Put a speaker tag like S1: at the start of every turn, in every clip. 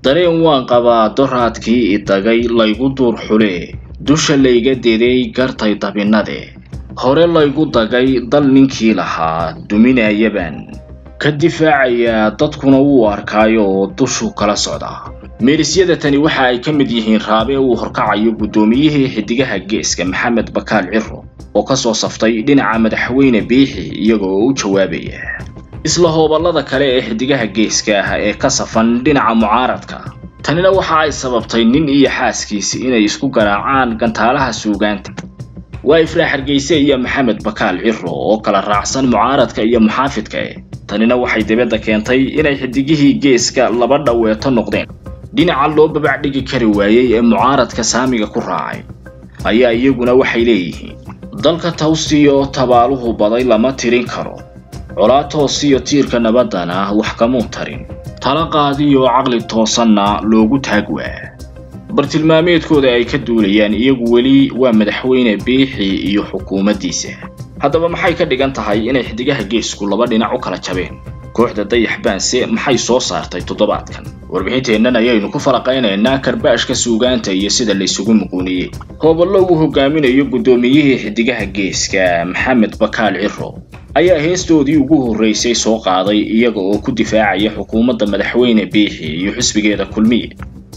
S1: dareen waan qabaa doraadkii idagay laygu duur xule dusha layga deday gartay dabinade hore laygu dagay dal ninkii lahaa duminayabaan ka difaacayaa dadkuna wuu arkaayo oo dushuu kala socdaa meerisyada tani waxa ay ka mid yihiin raabe uu horkacayo guddoomiyihii xidigaha geeska maxamed bakaal ciro oo ka soo saftay dhinaca madaxweyne biixi iyaga oo u jawaabaya isla hooballada kale ee xidigaha geeska ah ee ka safan dhinaca mucaaradka tanina waxa ay sababtay nin iyo xaaskiisi inay isku garaacaan gantaalaha suugaanta waa ifraax hargeyse iyo maxamed bakaal ciro oo kala raacsan mucaaradka iyo muxaafidka e tanina waxay dibadda keentay inay xidigihii geeska laba dhaweeto noqdeen dhinaca loo babac dhigi kari waayey ee mucaaradka saamiga ku raacay ayaa iyaguna waxay leeyihiin dalka tawsiyo tabaaluhu baday lama tirin karo colaa toosiyo tiirka nabaddana wax kamuu tarin tala qaadiyo caqli toosanna loogu taag waa bartilmaameedkooda ay ka duulayaan iyagu weli waa madaxweyne biixi iyo xukuumaddiisa haddaba maxay ka dhigan tahay inay xidigaha geesku laba dhinac u kala jabeen kooxda dayax baanse maxay soo saartay toddobaadkan warbixinteennan ayaynu ku falaqaynaynaa karbaashka suugaanta iyo sida laysugu muquuniyey hooballo uu hogaaminayo guddoomiyihii xidigaha geeska maxamed bakaal ciro ayaa heestoodii ugu horraysay soo qaaday iyaga oo ku difaacaya xukuumadda madaxweyne biixi iyo xisbigeeda kulmiye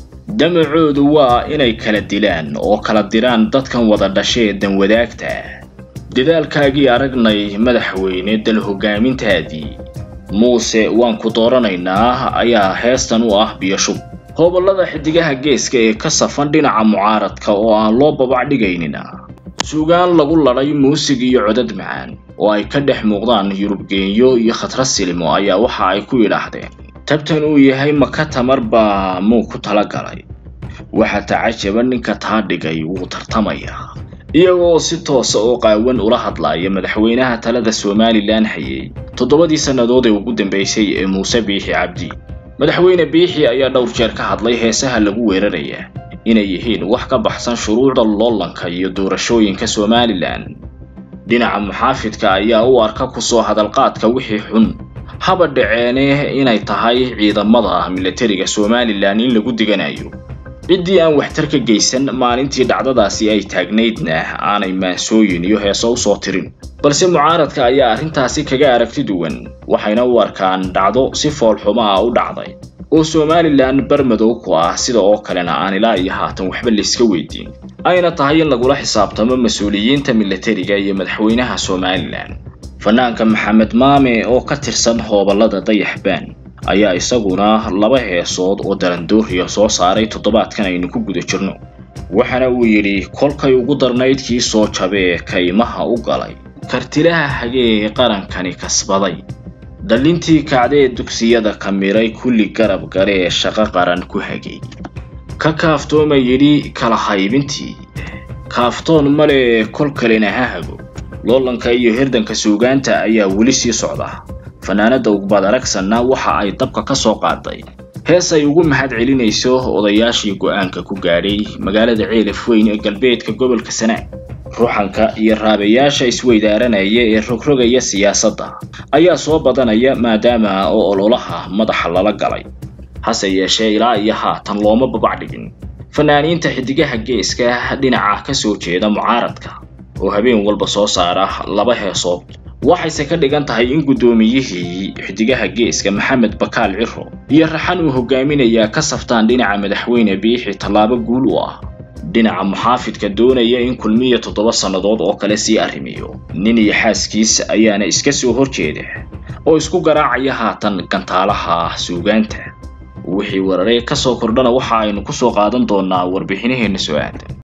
S1: damacoodu waa inay kala dilaan oo kala diraan dadkan wada dhashee danwadaagta dadaalkaagii aragnay madaxweyne dal hoggaamintaadii muuse waan ku dooranaynaa ayaa heestan u ah biyashub hooballada xidigaha geeska ee ka safan dhinaca mucaaradka oo aan loo babac dhigaynina suugaan lagu ladhay muusig iyo codad macaan oo ay ka dhex muuqdaan yurubgeenyo iyo khatra silimo ayaa waxa ay ku yidhaahdeen tabtan uu yahay maka tamar baa muu ku tala galay waxa tacajaba ninka taa dhigay wuu tartamayaa iyagoo si toosa oo qaawan ula hadlaaya madaxweynaha talada somalilan hayay toddobadii sannadood ee ugu dambaysay ee muuse biixi cabdi madaxweyne biixi ayaa dhowr jeer ka hadlay heesaha lagu weeraraya inay yihiin wax ka baxsan shuruucda loolanka iyo doorashooyinka somalilan dhinaca muxaafidka ayaa u arka kusoo hadalqaadka wixii xun haba dhaceene inay tahay ciidamada militariga somalilan in lagu diganayo ciddii aan waxtar ka geysan maalintii dhacdadaasi ay taagnaydna aanay maansooyin iyo heeso usoo tirin balse mucaaradka ayaa arrintaasi kaga aragti duwan waxayna u arkaan dhacdo si foolxumo ah u dhacday oo somalilan barmadow ku ah sida oo kalena aan ilaa iyo haatan waxba layska weydiin ayna tahay in lagula xisaabtamo mas-uuliyiinta militariga iyo madaxweynaha somalilan fanaanka maxamed maame oo ka tirsan hooballada dayaxbaan ayaa isaguna laba heesood oo darandooriya soo saaray toddobaadkan aynu ku guda jirno waxaana uu yidhi kolkay ugu darnayd kii soo jabee kaymaha u galay kartilaha hagee qarankani kasbaday dhallintii kacdee dugsiyada kamiray kulli garab gale ee shaqo qaran ku hagay ka kaaftooma yidhi kala haybintii kaaftoon male kol kalena ha hago loolanka iyo hirdanka suugaanta ayaa weli sii socda fanaanada ugbad aragsanna waxa ay dabka ka soo qaaday hees ay ugu mahad celinayso odayaashii go'aanka ku gaadhay magaalada ceelaf weyn ee galbeedka gobolka sanaag ruuxanka iyo raabayaasha isweydaaranaya ee rogrogaya siyaasadda ayaa soo badanaya maadaama oo ololaha madaxa lala galay hase yeeshee ilaa iyo haatan looma babac dhigin fanaaniinta xidigaha geeska dhinaca ka soo jeeda mucaaradka oo habeen walba soo saara laba heesood waxayse ka dhigan tahay in guddoomiyihii xidigaha geeska maxamed bakaal ciro iyo raxan uu hogaaminayaa ka saftaan dhinaca madaxweyne biixi tallaabo guul u ah dhinaca muxaafidka doonaya in kulmiya toddoba sannadood oo kale sii arrimiyo nin iyo xaaskiis ayaana iska soo horjeeda oo isku garaacaya haatan gantaalaha suugaanta wixii wararee ka soo kordhana waxa aynu ku soo qaadan doonaa warbixinaheenna soo aadan